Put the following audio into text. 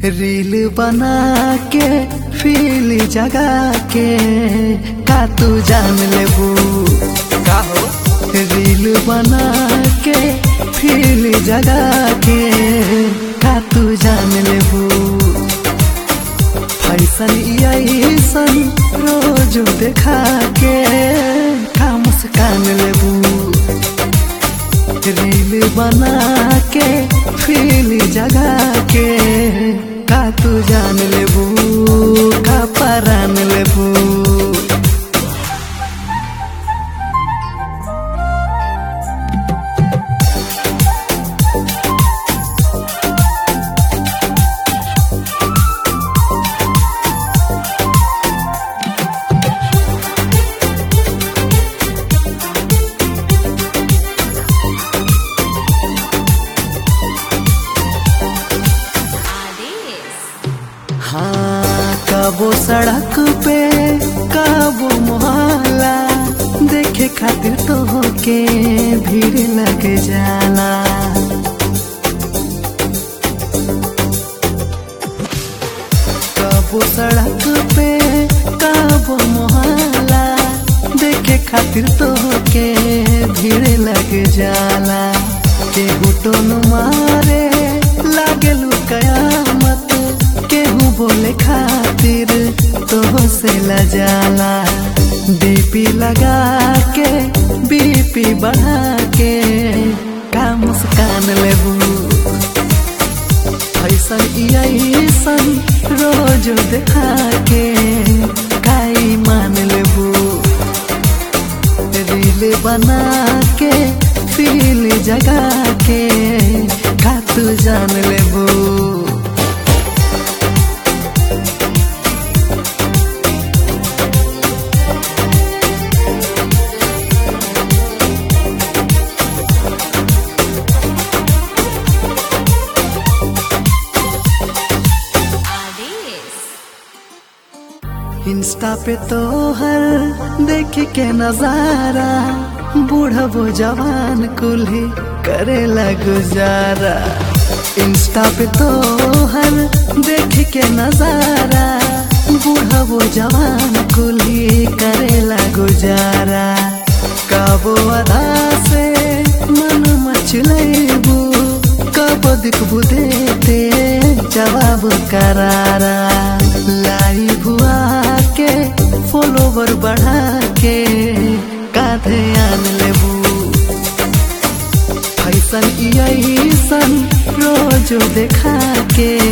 reel बना के feel जगा के का तू जान लेबू का हो रील बना के फील जगा के का तू जान लेबू फैसन ऐसन रोज देखा के का मुस्कान लेबू रील बना के फील जगा के का तू जान लेबू का परान लेबू हाँ कबो सड़क पे कबो मोहल्ला देखे खातिर तो के भीड़ लग जाला कबो सड़क पे कबो मोहल्ला देखे खातिर तो के भीड़ लग जाला केहू टोन मारे लागेलू कयामत केहू बोले खातिर तो से लजाला बीपी लगा के बीपी बढ़ा के का मुस्कान लेबू ऐसन ऐसन रोज देखा के काई मान लेबू रील बना के फील जगा के का तू जान लेबू इंस्टा पे तो हर देख के नजारा बूढ़ा वो जवान कुल्ही करेला गुजारा इंस्टा पे तो हर देख के नजारा बूढ़ा वो जवान कुल्ही करेला गुजारा कबो अदा से मन मचलेबू कबो दिखबू देते जवाब करारा लाई भुआ के फॉलोवर बढ़ा के काधे आन लेबू फैसन ऐसन रोज देखा के